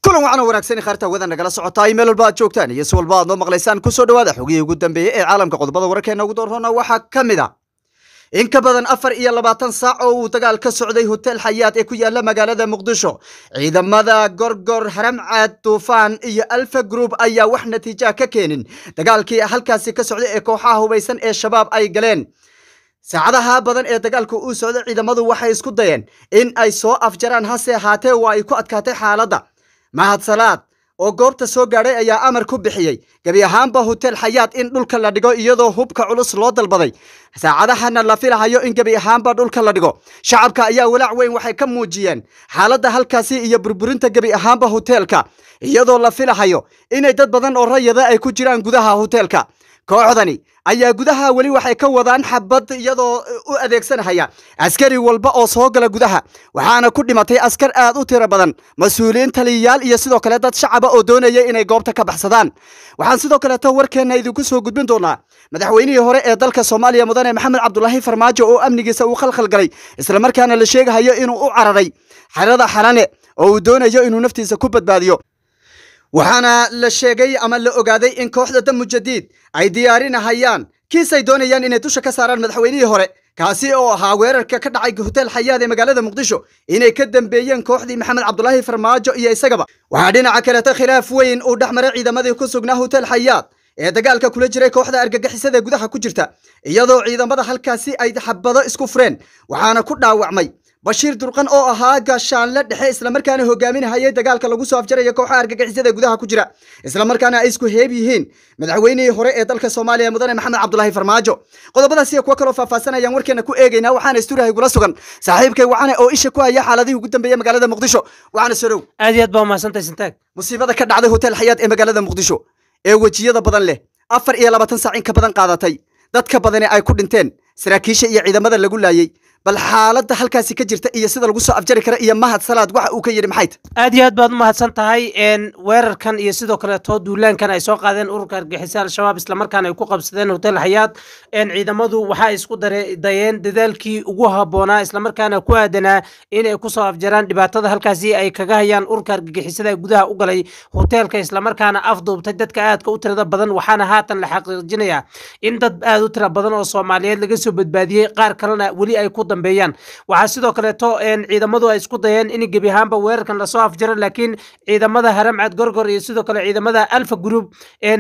kulan waxaana wanaagsan khaarta wada nagala socotaa meel walba aad joogtaan iyo si walba aad noo maqlaysaan kusoo dhawaada xogihii ugu dambeeyey ee caalamka qodobada wararkeena ugu doorroona waxaa ka mid a in ka badan afar iyo labaatan saac oo uu dagaal ka socday hotel xayaad ee ku yaala magaalada muqdisho ciidamada gorgor haramcaad duufaan iyo alfa group ayaa wax natiija ka keenin dagaalkii halkaasi ka socday ee kooxaha hubaysan ee shabaab ay galeen saacadaha badan ee dagaalku uu socday ciidamadu waxay isku dayeen in ay soo afjaraan hase ahaatee waa ay ku adkaatay xaaladda mahad salaad oo goobta soo gaadhay ayaa amar ku bixiyey gebi ahaanba hotel xayaad in dhulka la dhigo iyadoo hubka culus loo dalbaday saacadahana la filahayo in gebi ahaanba dhulka la dhigo shacabka ayaa walaac weyn waxay ka muujiyeen xaaladda halkaasi iyo burburinta gebi ahaanba hoteelka iyadoo la filahayo inay dad badan oo rayada ay ku jiraan gudaha hoteelka kooxdani ayaa gudaha weli waxay ka wadaan xabad iyadoo u adeegsanahaya askari walba oo soo gala gudaha waxaana ku dhimatay askar aad u tiro badan mas-uuliyiin taliyayaal iyo sidoo kale dad shacaba oo doonaya inay goobta ka baxsadaan waxaan sidoo kaleeto warkeenna idinku soo gudbin doonaa madaxweynihii hore ee dalka soomaaliya mudane maxamed cabdulaahi farmaajo oo amnigiisa uu khalkhal galay islamarkaana la sheegahayo inuu u cararay xerada xalane oo uu doonayo inuu naftiisa ku badbaadiyo waxaana la sheegay ama la ogaaday in kooxda damu jadiid ay diyaarinahayaan kiisay doonayaan inay dusha ka saaraan madaxweynihii hore kaasi oo ahaa weerarka ka dhacay hotel xayaad ee magaalada muqdisho inay ka dambeeyeen kooxdii maxamed cabdulaahi farmaajo iyo isagaba waxaa dhinaca kaleeto khilaaf weyn uu dhex maray ciidamadii ku sugnaa hotel xayaad ee dagaalka kula jiray kooxda argagixisada gudaha ku jirta iyadoo ciidamada halkaasi ay xabado isku fureen waxaana ku dhaawacmay bashiir durqan oo ahaa gaashaanle dhexe islamarkaana hogaaminahayay dagaalka lagu soo afjaraya kooxaha argagixisada gudaha ku jira islamarkaana ay isku heeb yihiin madaxweynihii hore ee dalka soomaaliya mudane maxamed cabdulaahi farmaajo qodobadaas iyo kuwo kaloo faahfaasanayaan warkeena ku eegaynaa waxaana isturahay gula sugan saaxiibkay wacane oo isha ku haya xaaladihii ugu dambeeyey magaalada muqdisho waxaana sorow aad iyo aad baa umahadsantahay sintaag musiibada ka dhacday hotel xayaad ee magaalada muqdisho ee wejiyada badan leh afar iyo labaatan saac in ka badan qaadatay dadka badani ay ku dhinteen saraakiisha iyo ciidamada lagu laayey bal xaaladda halkaasi ka jirta iyo sida lagu soo afjari kara iyo mahad salaad waxa uu ka yidhi maxay tahay aad iyo aad baad umahadsan tahay weerarkan iyo sidoo kaleeto duulaankan ay soo qaadeen ururka argixisa al-shabaab islamarkaana ay ku qabsadeen hotel xayaad ciidamadu waxaa isku dayeen dadaalkii ugu habboonaa islamarkaana ku aadanaa inay kusoo afjaraan dhibaatada halkaasi ay kaga hayaan ururka argagixisada gudaha u galay hoteelka islamarkaana afduubtay dadka aadka u tirada badan waxaana haatan la xaqiijinayaa in dad aad u tira badan oo soomaaliyeed laga soo badbaadiyey qaar kalena weli ay ku dambeeyaan waxaa sidoo kaleeto ciidamadu ay isku dayeen in gebi ahaanba weerarkan lasoo afjaro laakiin ciidamada haramcad gorgor iyo sidoo kale ciidamada alfa group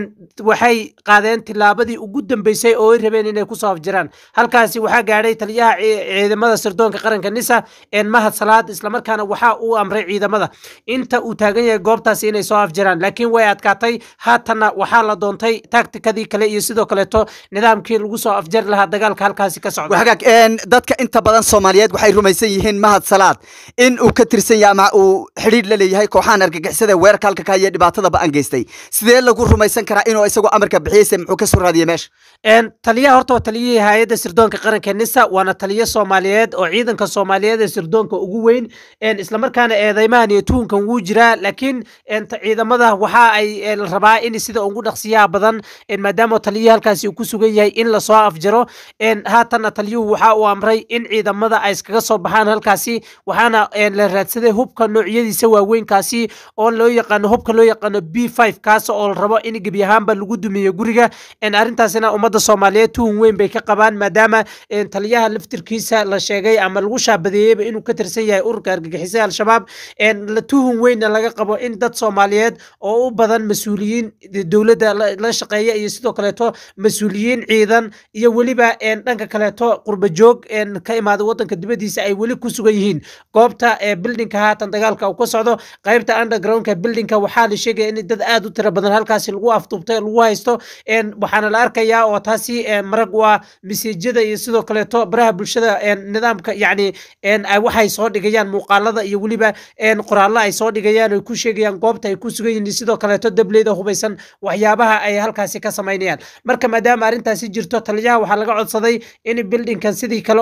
waxay qaadeen tilaabadii ugu dambeysay oo ay rabeen inay kusoo afjaraan halkaasi waxaa gaadhay taliyaha ciidamada sirdoonka qaranka nisa mahad salaad islamarkaana waxaa uu amray ciidamada inta uu taagan yahay goobtaasi inay soo afjaraan laakiin way adkaatay haatanna waxaa la doontay taktikadii kale iyo sidoo kaleeto nidaamkii lagu soo afjari lahaa dagaalka halkaasi ka socda dadka inta badan soomaaliyeed waxay rumaysan yihiin mahad salaad in uu ka tirsan yahay ama uu xidhiidh la leeyahay kooxahan argagixisada weerarka halka ka haya dhibaatada ba-an geystay sidee lagu rumaysan karaa inuu isagoo amarka bixiyeyse muxuu ka soo raadiyey meesha taliyaha horta waa taliyihii hay-adda sirdoonka qaranka nisa waana taliyo soomaaliyeed oo ciidanka soomaaliyeed ee sirdoonka ugu weyn islamarkaana eedeymahan iyo tuhunkan wuu jiraa laakiin ciidamada waxa ay rabaa in sida ugu dhaqsiyaha badan maadaama taliyihii halkaasi uu ku sugan yahay in lasoo afjaro haatanna taliyuhu waxa uu amray in ciidamada ay iskaga soo baxaan halkaasi waxaana la raadsaday hubka noocyadiisa waaweynkaasi oo loo yaqaano hubka loo yaqaano b five kaas oo la rabo in gebi ahaanba lagu dumiyo guriga arrintaasina ummadda soomaaliyeed tuhun weyn bay ka qabaan maadaama taliyaha laftirkiisa la sheegay ama lagu shaabadeeyeyba inuu ka tirsan yahay ururka argagixisada al-shabaab tuhun weynna laga qabo in dad soomaaliyeed oo u badan mas-uuliyiin dowladda la shaqeeya iyo sidoo kaleeto mas-uuliyiin ciidan iyo weliba dhanka kaleeto qurbajoog ka imaada wadanka dibadiisa ay weli ku sugan yihiin goobta bildinka haatan dagaalka uu ka socdo qaybta undergroundka bildinka waxaa la sheegaya in dad aad u tiro badan halkaasi lagu afduubtay lagu haysto waxaana la arkayaa oo taasi marag u ah masiijada iyo sidoo kaleeto baraha bulshada nidaamka yacni waxay soo dhigayaan muuqaalada iyo weliba qoraallo ay soo dhigayaan ay ku sheegayaan goobta ay ku sugan yihiin sidoo kaleeto dableyda hubaysan waxyaabaha ay halkaasi ka samaynayaan marka maadaama arrintaasi jirto taliyaha waxaa laga codsaday in bildinkan sidii kale oo dadka lagu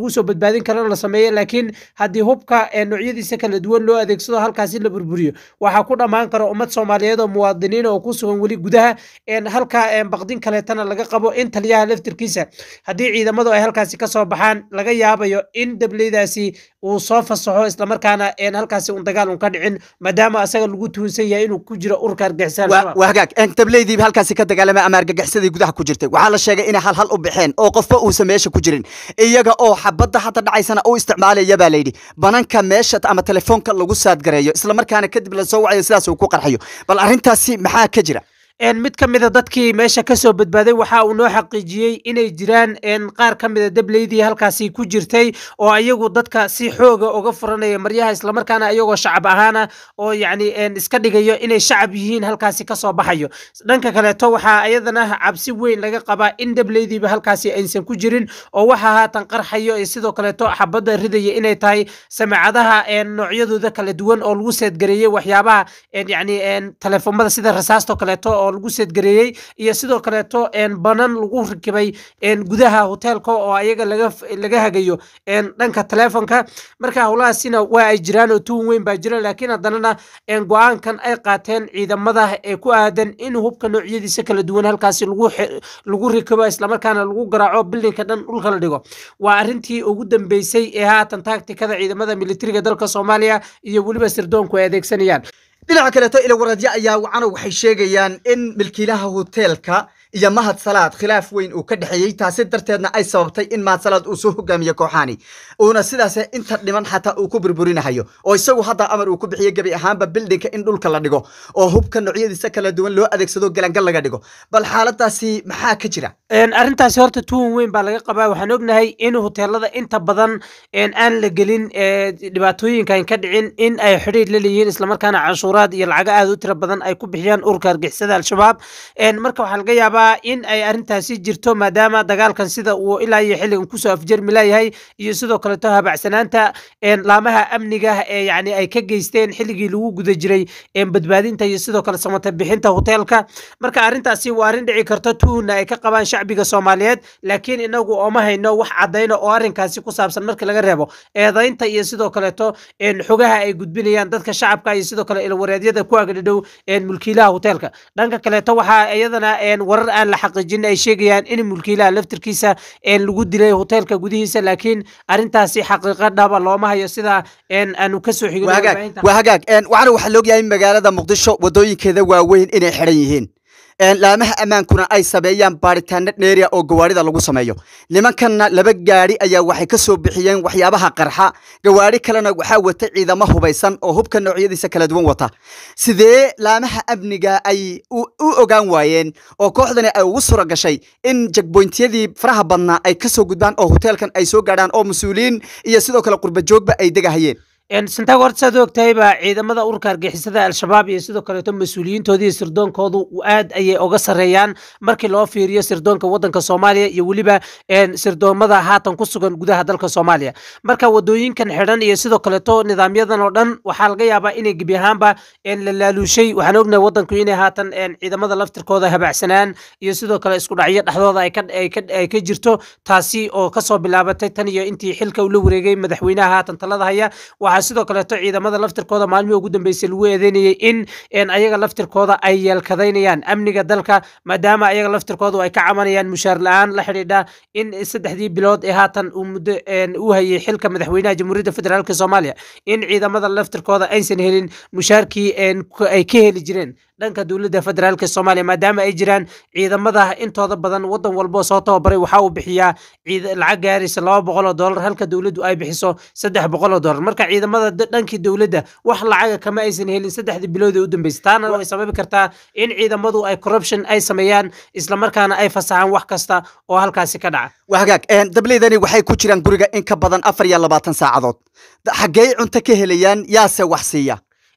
lagu soo badbaadin karana la sameeyo laakiin haddii hubka noocyadiisa kala duwan loo adeegsado halkaasi la burburiyo waxaa ku dhammaan kara ummad soomaaliyeed oo muwaadiniin oo ku sugan weli gudaha halka baqdin kaleetana laga qabo in taliyaha laftirkiisa haddii ciidamadu ay halkaasi kasoo baxaan laga yaabayo in dableydaasi uu soo fasaxo islamarkaana halkaasi un dagaal un ka dhicin maadaama asaga lagu tuunsan yahay inuu ku jiro urka argixisaan waa hagaag dableydiiba halkaasi ka dagaalamay ama argagixsadii gudaha ku jirtay waxaa la sheegay inay hal hal u baxeen oo qofba uusan meesha ku jirin iyaga oo xabadda hadda dhacaysana u isticmaalaya baa layidhi bananka meesha ama telefoonka lagu saadgareeyo islamarkaana kadib lasoo wacayo sidaas uu ku qarxayo bal arrintaasi maxaa ka jira mid ka mida dadkii meesha kasoo badbaaday waxa uu noo xaqiijiyey inay jiraan qaar ka mida dableydii halkaasi ku jirtay oo ayagu dadka si xooga uga furanaya maryaha islamarkaana ayagoo shacab ahaana oo yacni iska dhigayo inay shacab yihiin halkaasi kasoo baxayo dhanka kaleeto waxaa ayadana cabsi weyn laga qabaa in dableydiiba halkaasi aysan ku jirin oo waxa haatan qarxayo iyo sidoo kaleeto xabadda ridaya inay tahay samecadaha noocyadooda kala duwan oo lagu seedgareeyey waxyaabaha yacni telefoomada sida rasaasto kaleeto oo lagu seedgareeyey iyo sidoo kaleeto banan lagu rakibay gudaha hoteelka oo ayaga laga hagayo dhanka telefonka marka howlahaasina waa ay jiraan oo tuun weyn baa jira laakiin haddanana go-aankan ay qaateen ciidamada ee ku aadan in hubka noocyadiisa kala duwan halkaasi lagu rikibo islamarkaana lagu garaaco bildinka dhan dhulka la dhigo waa arrintii ugu dambeysay ee haatan taagtikada ciidamada militariga dalka soomaaliya iyo weliba sirdoonku ay adeegsanayaan dhinaca kaleeto ilawaradyo ayaa wacana waxay sheegayaan in milkiilaha hoteelka iyo mahad salaad khilaaf weyn uu ka dhexeeyey taasi darteedna ay sababtay in mahad salaad uu soo hogaamiyo kooxaani uuna sidaas inta dhiman xataa uu ku burburinahayo oo isagu hadda amar uu ku bixiyo gebi ahaanba bildinka in dhulka la dhigo oo hubka noocyadiisa kala duwan loo adeegsado galangal laga dhigo bal xaaladaasi maxaa ka jira arrintaasi horta tuun weyn baa laga qabaa waxaan ognahay in hoteelada inta badan aan la gelin dhibaatooyinkan ka dhicin in ay xidhiir la leeyihiin islamarkaana canshuuraad iyo lacago aad u tira badan ay ku bixiyaan urka argixisada al-shabaab marka waxaa laga yaabaa in ay arrintaasi jirto maadaama dagaalkan sida uu ilaa iyo xilligan kusoo afjermi layahay iyo sidoo kaleto habacsanaanta laamaha amniga ee yani ay ka geysteen xilligii lagu guda jiray badbaadinta iyo sidoo kale samata bixinta hoteelka marka arrintaasi waa arrin dhici karta tuuna ay ka qabaan shacbiga soomaaliyeed laakiin inagu ooma hayno wax caddayna oo arrinkaasi ku saabsan markii laga reebo eedaynta iyo sidoo kaleeto xogaha ay gudbinayaan dadka shacabka iyo sidoo kale ilwareedyada ku agdhadhow mulkiilaha hoteelka dhanka kaleeto waxaa iyadana warar aan la xaqiijin ay sheegayaan in mulkiilaha laftirkiisa lagu dilay hoteelka gudihiisa laakiin arrintaasi xaqiiqa dhaba looma hayo sida aanu kasoo xigin waa hagaag waxaana waxaa laogyahay magaalada muqdisho wadooyinkeeda waaweyn inay xidhan yihiin laamaha ammaankuna ay sameeyaan baaritaano dheeriya oo gawaarida lagu sameeyo nimankanna laba gaari ayaa waxay ka soo bixiyeen waxyaabaha qarxa gawaari kalena waxaa wata ciidamo hubaysan oo hubka noocyadiisa kala duwan wata sidee laamaha amniga ay u ogaan waayeen oo kooxdani ay ugu sura gashay in jagboyntiyadii faraha badnaa ay ka soo gudbaan oo hoteelkan ay soo gaadhaan oo mas-uuliyiin iyo sidoo kale qurbajoogba ay degahayeen santaag horta saad ogtahayba ciidamada urka argixisada al-shabaab iyo sidoo kaleeto mas-uuliyiintooda iyo sirdoonkoodu aad ayay oga sareeyaan markii loo fiiriyo sirdoonka wadanka soomaaliya iyo weliba sirdoomada haatan ku sugan gudaha dalka soomaaliya marka wadooyinkan xidhan iyo sidoo kaleeto nidaamyadan oo dhan waxaa laga yaabaa inay gebi ahaanba la laaluushay waxaan ognahay wadanku inay haatan ciidamada laftirkooda habacsanaan iyo sidoo kale isku dhacyo dhexdooda ay ka jirto taasi oo kasoo bilaabatay tan iyo intii xilka ula wareegay madaxweynaha haatan talada haya waxaa sidoo kaleeto ciidamada laftirkooda maalmihii ugu dambeysay lagu eedeynayay in ayaga laftirkooda ay yeelkadaynayaan amniga dalka maadaama ayaga laftirkoodu ay ka cabanayaan mushaar la-aan la xidhiidha in saddexdii bilood ee haatan uu muddo u hayay xilka madaxweynaha jamhuuriyadda federaalk soomaaliya in ciidamada laftirkooda aysan helin mushaarkii ay ka heli jireen dhanka dowladda federaalk soomaaliya maadaama ay jiraan ciidamada intooda badan wadan walbo soo tababaray waxaa uu bixiyaa lacag gaaraysa laba boqol oo doolar halka dowladdu ay bixiso saddex boqol oo doolar marka ciidamada dhankii dowladda wax lacaga kama aysan helin saddexdii bilood ee u dambeysay taana way sababi kartaa in ciidamadu ay corruption ay sameeyaan islamarkaana ay fasaxaan wax kasta oo halkaasi ka dhaca waa hagaag dableydani waxay ku jiraan guriga in ka badan afar iyo labaatan saacadood xaggey cunto ka helayaan yaase wax siiya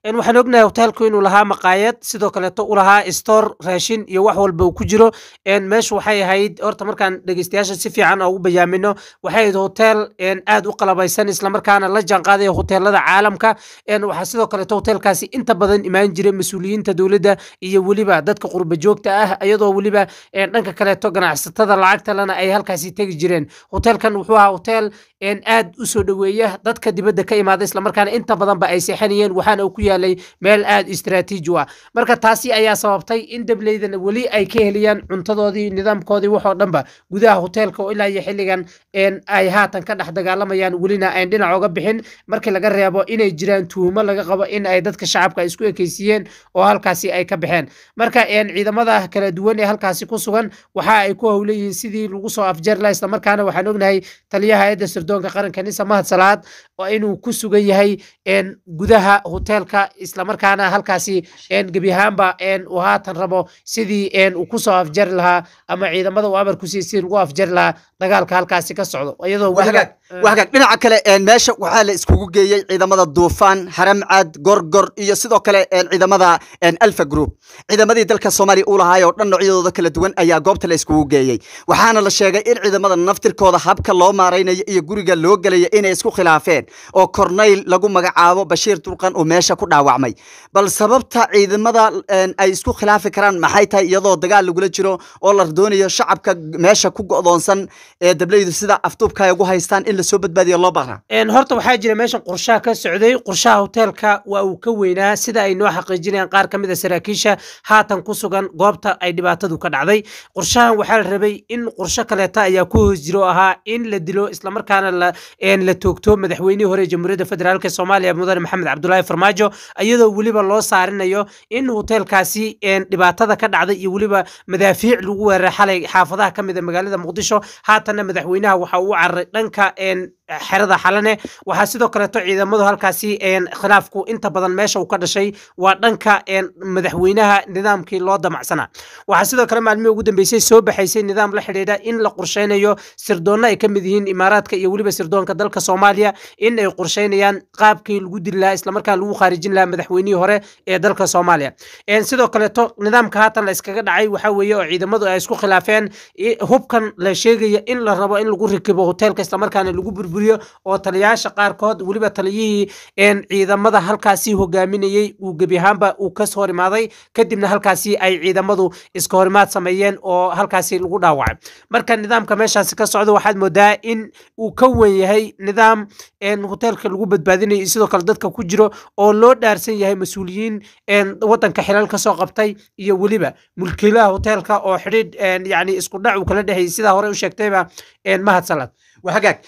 waxaan ognahay hoteelku inuu lahaa maqaayad sidoo kaleeto u lahaa store raashin iyo wax walba uu ku jiro meeshu waxay ahayd horta markaan dhegeystayaasha si fiican ugu bayaamino waxay ahayd hotel aad u qalabaysan islamarkaana la jaanqaadaya hoteelada caalamka waxaa sidoo kaleeto hoteelkaasi inta badan imaan jiray mas-uuliyiinta dowladda iyo weliba dadka qurba joogta ah iyadoo weliba dhanka kaleeto ganacsatada lacagtalena ay halkaasi tegi jireen hoteelkan wuxuu ahaa hotel aad u soo dhoweeya dadka dibadda ka imaada islamarkaana inta badanba ay seexanayeen waxaana uu ku yaalay meel aad istraatiiji u ah marka taasi ayaa sababtay in dableydana weli ay ka heliyaan cuntadoodii nidaamkoodii waxoo dhanba gudaha hoteelka oo ilaa iyo xilligan ay haatan ka dhex dagaalamayaan welina ayn dhinac oga bixin markii laga reebo inay jiraan tuhumo laga qabo in ay dadka shacabka isku ekeysiiyeen oo halkaasi ay ka baxeen marka ciidamada kala duwan ee halkaasi ku sugan waxa ay ku howleyihiin sidii lagu soo afjeer laha islamarkaana waxaan ognahay taliyaha hayadda sirdoonka qaranka nisa mahad salaad oo inuu ku sugan yahay gudaha hoteelka islamarkaana halkaasi gebi ahaanba uu haatan rabo sidii uu kusoo afjari lahaa ama ciidamada uu amar kusiiy sidii lagu afjari lahaa dagaalka halkaasi ka socdo iyadoo wahagaag dhinaca kale meesha waxaa la iskugu geeyey ciidamada duufaan haramcad gorgor iyo sidoo kale ciidamada alfa group ciidamadii dalka soomaaliya uu lahaay oo dhan noocyadooda kala duwan ayaa goobta la iskugu geeyey waxaana la sheegay in ciidamada naftirkooda habka loo maaraynayo iyo guriga loo gelaya inay isku khilaafeen oo korneyl lagu magacaabo bashiir dulqan uu meesha ku dhaawacmay bal sababta ciidamada ay isku khilaafi karaan maxay tahay iyadoo dagaal lagula jiro oo la doonayo shacabka meesha ku go'doonsan ee dableydu sida afduubka ay ugu haystaan in lasoo badbaadiyo loo baahnaa horta waxaa jira meeshan qorshaha ka socday qorshaha hoteelka waa uu ka weynaa sida ay noo xaqiijinayaan qaar ka mid a saraakiisha haatan ku sugan goobta ay dhibaatadu ka dhacday qorshahan waxaa la rabay in qorsho kaleeta ayaa ku hoos jiro ahaa in la dilo islamarkaana la toogto madaxweynihii hore jamhuuriyadda federaalk soomaaliya mudane maxamed cabdulaahi farmaajo iyadoo weliba loo saarinayo in hoteelkaasi dhibaatada ka dhacday iyo weliba madaafiic lagu weeraray xalay xaafadaha ka mid a magaalada muqdisho haatanna madaxweynaha waxa uu cararay dhanka xerada xalane waxaa sidoo kaleeto ciidamadu halkaasi khilaafku inta badan meesha uu ka dhashay waa dhanka madaxweynaha nidaamkii loo damacsanaa waxaa sidoo kale maalmihii ugu dambeysay soo baxaysay nidaam la xidhiidha in la qorsheynayo sirdoonna ay ka mid yihiin imaaraadka iyo weliba sirdoonka dalka soomaaliya in ay qorsheynayaan qaabkii lagu dili lahaa islamarkaan lagu khaarijin lahaa madaxweynihii hore ee dalka soomaaliya sidoo kaleeto nidaamka haatan la iskaga dhacay waxaa weeye oo ciidamadu ay isku khilaafeen hubkan la sheegaya in la rabo in lagu rikibo hoteelka islamarkaana lagu burburiyo oo taliyayaasha qaarkood weliba taliyihii ciidamada halkaasi hogaaminayey uu gebi ahaanba uu ka hor imaaday kadibna halkaasi ay ciidamadu iska horimaad sameeyeen oo halkaasi lagu dhaawacay marka nidaamka meeshaasi ka socda waxaad moodaa in uu ka wen yahay nidaam hoteelka lagu badbaadinayo iyo sidoo kale dadka ku jiro oo loo dhaarsan yahay mas-uuliyiin wadanka xilal ka soo qabtay iyo weliba mulkiilaha hoteelka oo xidhiidh yani isku dhac uu kala dhexeeyey sidaa hore u sheegtayba mahad salad hagaag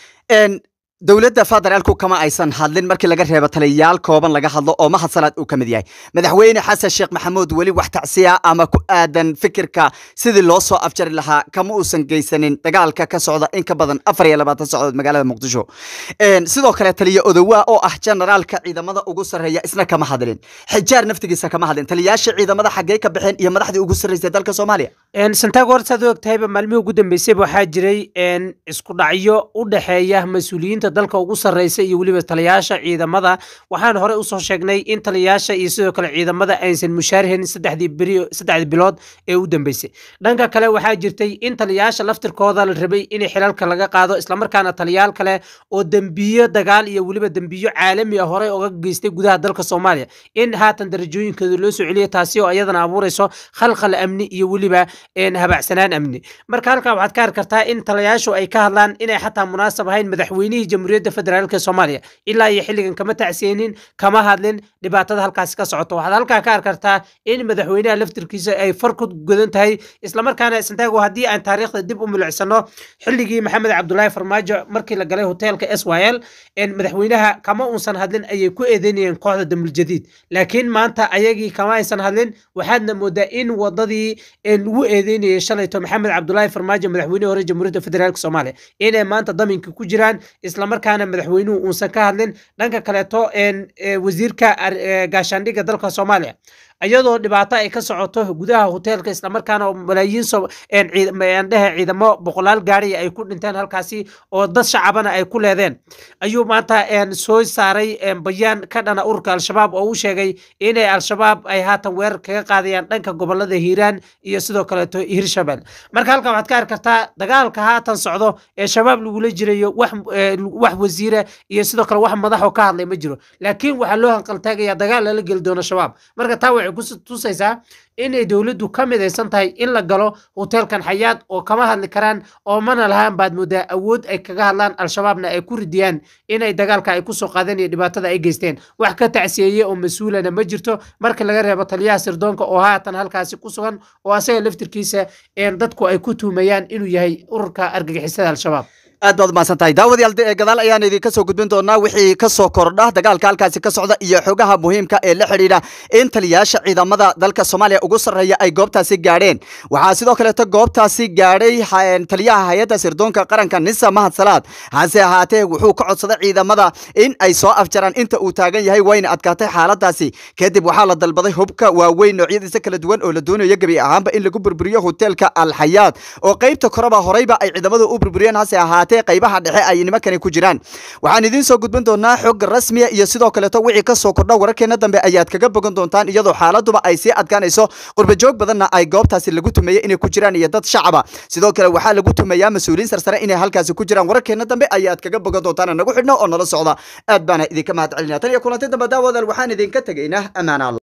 dowladda federaalku kama aysan hadlin markii laga reebo taliyayaal kooban laga hadlo oo mahad salaad uu ka mid yahay madaxweyne xasan sheekh maxamuud weli wax tacsiya ama ku aadan fikirka sidii loo soo afjari lahaa kama uusan geysanin dagaalka ka socda in ka badan afar iyo labaatan socdood magaalada muqdisho sidoo kale taliya odowa oo ah generaalka ciidamada ugu sarreeya isna kama hadlin xijaar naftigiisa kama hadlin taliyayaasha ciidamada xaggee ka baxeen iyo madaxdii ugu sarreysay dalka soomaaliya santago horta saad og tahayba maalmihii ugu dambeysayba waxaa jiray isku dhacyo u dhexeeya mas-uuliyiinta dalka ugu sarreysa iyo weliba taliyayaasha ciidamada waxaan hore usoo sheegnay in taliyayaasha iyo sidoo kale ciidamada aysan mushaarhen saddexdii beri saddexdii bilood ee u dambeysay dhanka kale waxaa jirtay in taliyayaasha laftirkooda la rabay in xilalka laga qaado islamarkaana taliyayaal kale oo dembiyo dagaal iyo weliba dembiyo caalami ah horey oga geystay gudaha dalka soomaaliya in haatan darajooyinkooda loo soo celiyo taasi oo iyadana abuureyso khalkhal amni iyo weliba habacsanaan amni marka halkaa waxaad ka arki kartaa in taliyayaashu ay ka hadlaan inay xataa munaasab ahayn madaxweynihii jamhuuriyadda federaalk soomaaliya ilaa iyo xilligan kama tacseenin kama hadlin dhibaatada halkaasi ka socoto waxaad halkaa ka arki kartaa in madaxweynaha laftirkiisa ay far ku godan tahay islamarkaana santaago haddii aan taariikhda dib u milicsano xilligii maxamed cabdulaahi farmaajo markii la galay hoteelka s y l madaxweynaha kama uusan hadlin ayay ku eedeynayeen kooxda damuljadiid laakiin maanta ayagii kama aysan hadlin waxaadna moodaa in wadadii lagu eedeynayay shalayto maxamed cabdulaahi farmaajo madaxweynihii hore jamhuuriyadda federaalk soomaaliya inay maanta daminka ku jiraan islamarkaana madaxweynuhu uusan ka hadlin dhanka kaleeto wasiirka gaashaandhigga dalka soomaaliya iyadoo dhibaato ay ka socoto gudaha hoteelka islamarkaana malaayiin dhehe ciidamo boqolaal gaari ay ku dhinteen halkaasi oo dad shacabana ay ku leedeen ayuu maanta soo saaray bayaan ka dhana ururka al-shabaab oo u sheegay inay al-shabaab ay haatan weerar kaga qaadayaan dhanka gobolada hiiraan iyo sidoo kaleeto hirshabel marka halkan waxaad ka arki kartaa dagaalka haatan socdo ee shabaab lagula jirayo wax wax wasiire iyo sidoo kale wax madaxoo ka hadlay ma jiro laakiin waxaa loo hanqaltaagaya dagaal lala geli doono shabaab marka taa waxay ku tusaysaa inay dowladdu ka midaysan tahay in la galo hoteelkan xayaad oo kama hadli karaan oo mana lahaan baad moodaa awood ay kaga hadlaan al-shabaabna ay ku ridiyaan inay dagaalka ay kusoo qaadeen iyo dhibaatada ay geysteen wax ka tacsiyeeye oo mas-uulana ma jirto marka laga reebo taliyaha sirdoonka oo haatan halkaasi ku sugan oo asaga laftirkiisa dadku ay ku tuumayaan inuu yahay ururka argagixisada al-shabaab aad baad umahadsan tahay daawadayaal gadaal ayaan idinka soo gudbin doonaa wixii ka soo kordha dagaalka halkaasi ka socda iyo xogaha muhiimka ee la xidhiidha in taliyayaasha ciidamada dalka soomaaliya ugu sarreeya ay goobtaasi gaadheen waxaa sidoo kaleeto goobtaasi gaadhay taliyaha hay-adda sirdoonka qaranka nisa mahad salaad hase ahaatee wuxuu ka codsaday ciidamada in ay soo afjaraan inta uu taagan yahay wayna adkaatay xaaladaasi kadib waxaa la dalbaday hubka waaweyn noocyadiisa kala duwan oo la doonayo gebi ahaanba in lagu burburiyo hoteelka alxayaad oo qaybta koreba horeyba ay ciidamadu u burburiyeen hase ahaatee qaybaha dhexe ay nimankani ku jiraan waxaan idiin soo gudbin doonaa xog rasmiya iyo sidoo kaleeto wixii ka soo kordha wararkeena dambe ayaad kaga bogan doontaan iyadoo xaaladuba ay sii adkaanayso qurbajoog badanna ay goobtaasi lagu tumeeyey inay ku jiraan iyo dad shacaba sidoo kale waxaa lagu tumeeyaa mas-uuliyiin sarsare inay halkaasi ku jiraan wararkeena dambe ayaad kaga bogan doontaan nagu xidhno oo nala socda aad baana idinka mahad celinaa tan iyo kulanti dambe daawadaal waxaan idinka tegaynaa ammaana